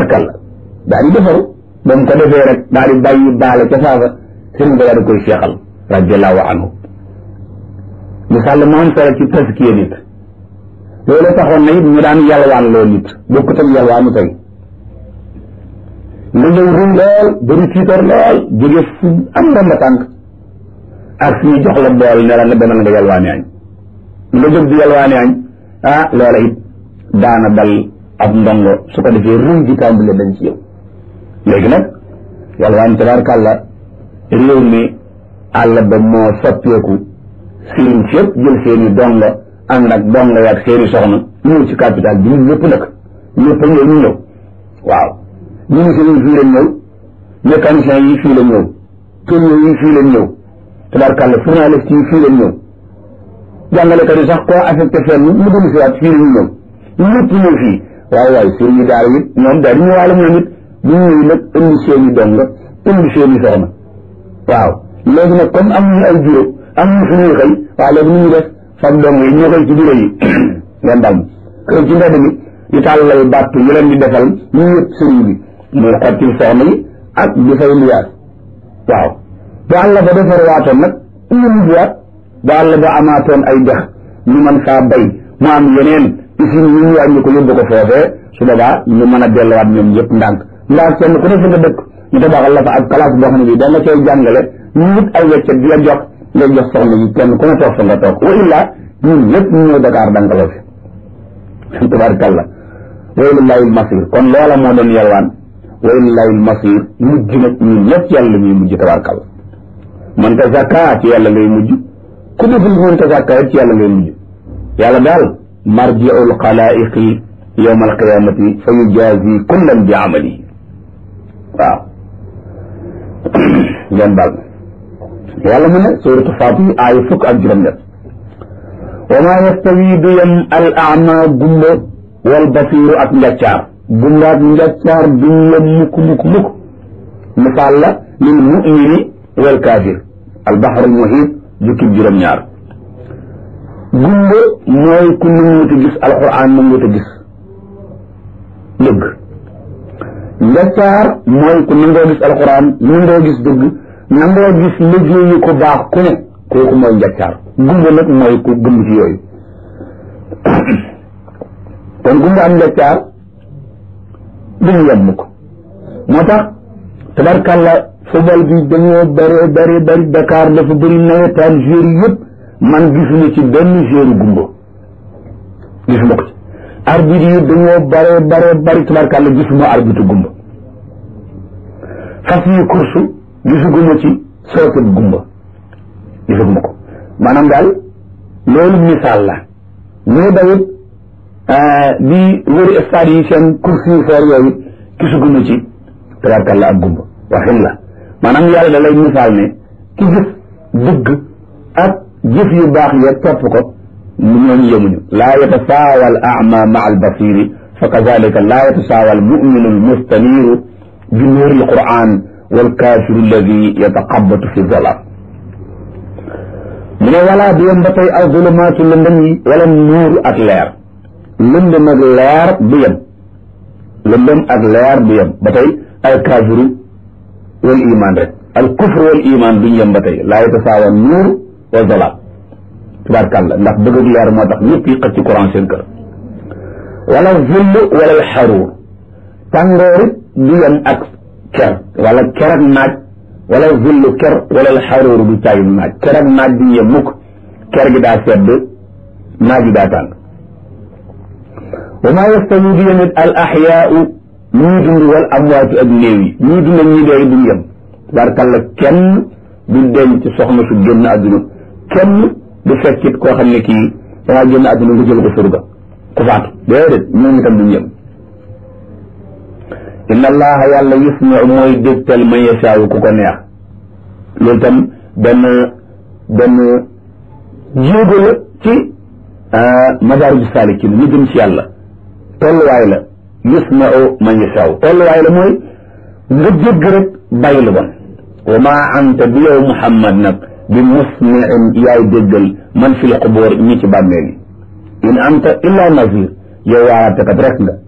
tabarkalla daal di defaru ba mu ko defee rek daal di bàyyi baale ca saafa sëriñ ba daal di koy seexal radiallahu anhu misaal mu am solo ci taskiya nit loolu taxoon na it ñu daan yalwaan loo nit bokkut ak yalwaanu tey nga ñëw ruñ lool bëri tiitar lool jóge fu am ndomba tànk ak suñu jox la bool ne la nga demal nga yalwaani añ nga jóg di yalwaani añ ah loola it daana dal ab ndongo su ko defee ruñ di tàmbale dañ ci yow léegi nag yalwaan tabaarkàlla réew mi àll ba moo soppeeku sëriñ si yëpp jël seeni dongo ànd ak dongo yaag seeni soxna ñëw ci capital bi ñun ñëpp nag ñëpp ñëw ñu ñëw waaw ministres yi fii lañ ñëw mécaniciens yi fii lañ ñëw tourneurs yi fii lañ ñëw tabarkàlla journalistes yi fii lañ ñëw jàngalekat yi sax koo affecté fenn mu dul si waat fii lañu ñëw ñëpp ñëw fii waaye waaye sëriñ yi daara it ñoom daal di ñëwaale ñoom it bu ñu ñëw nag indi seeni dongo indi seeni soxna waaw léegi nag comme am ñu ay bureau am ñu suñuy xëy waaw léegi nu ñu def fab dong yi ñoo koy ci bureau yi ngeen dal kër ci mbedd mi di tàllal bàttu ñu leen di defal ñu yëpp sëriñ bi muy xottil soxna yi ak di fay liyaas waaw bu àll ba defar waatoon nag ñu mujjuwaat bu àll ba amaatoon ay dex ñu mën faa bay mu am yeneen usine yi ñu wàññi ko yóbbu ko foofee su boobaa ñu mën a delluwaat ñoom ñëpp ndànk ndax kenn ku ne fi nga dëkk ñu tabaxal la fa ak classe boo xam ne bii da nga cay jàngale ñu wut ay weccet di la jox ngay jox soxna yi kenn ku ne toog fa nga toog wa illa ñun ñëpp ñu ñëw Dakar dankaloo fi tabarakallah wa lillahi almasir kon loola moo doon yalwaan wa lillahi almasir mujj nag ñun ñëpp ci yàlla ñuy mujj tabarakallah man tazakka ci yàlla ngay mujj ku deful man tazakka ci yàlla ngay mujj yàlla daal marji'ul xalaiqi yawma alqiyamati fa yujazi kullan bi amalihi waaw ngeen baal yàlla mu ne suratu Fatir aaya fukk ak juróom-ñett wa maa yastawi du yem al ama gumba wal basiru ak njaccaar gumba ak njaccaar duñ yem mukk mukk mukk misaal la lil mumini wal kaafir al baxrul muhiit jukkib juróom-ñaar gumba mooy ku nanguwut a gis alquran nanguwut a gis dëgg njaccaar mooy ku nangoo gis alquran nangoo gis dëgg nangoo gis liggéeyu ko baax ku ne kooku mooy njaccaar gumba nag mooy ku gëm ci yooyu kon gumba am njaccaar duñu yem mukk moo tax tabarkàlla football bi dañoo bari bari bari Dakar dafa bëri nawetaan joueur yëpp man gisuma ci benn joueur gumba gisuma ko ci arbitre yi dañoo bare bare bari tabarkàlla gisuma arbitre gumba fas yi course gisuguma ci sooket gumba gisuguma ko maanaam daal loolu misaal la ñuy dawit di wëri stade yi seen course yu foor yooyu gisuguma ci tabarkàlla ak gumba waxin la maanaam yàlla da lay misaal ne ki gis dëgg ak jëf yu baax ya topp ko mu ñooñu yemuñu laa yatasaawa al ama maa al basiri fa kazalika laa yatasaawa al muminu al mustaniru bi nuuri al quran wal kaafiru alladi yataqabatu fi zalaam mu ne walaa du yem ba tey al zulumaatu lëndëm yi wala nuur ak leer lëndëm ak leer du yem lëndëm ak leer du yem ba tey al kaafiru wal iman rek al kufru wal iman duñ yem ba tey laa yatasaawa nuur wa zalaam tabaarkàlla ndax bëgg ak leer moo tax ñëpp yi xëcc ci courant seen kër wala zull wala al xaruur tàngoorit du yem ak ker wala ker ak naaj wala zullu ker wala al xaruur du caagi naaj ker ak naaj duñ yem mukk ker gi daa sedd naaj gi daa tàng wa maa yastawi du yemit al axyaau ñii dund wal amwaatu ak néew yi ñii dund ak ñii dee duñ yem tabaarkàlla kenn du denc soxna su génn àdduna kenn du fekkit koo xam ne kii dangaa génn àdduna nga jël ko surga ku faatu déedéet ñoom itam duñ yem inna allaha yàlla yusmiu mooy dégtal man yashaawu ku ko neex loolu tam benn benn jéego la ci madaariju saalikin ñu jëm ci yàlla tolluwaay la yusmiu man yashaawu tolluwaay la mooy nga jégg rek bàyyi lu bon wa maa anta bi yow muhammad nag bi musmiin yaay déggal man fi l qubur ñi ci bàmmeel yi in anta illa nazir yow waaratekat rek nga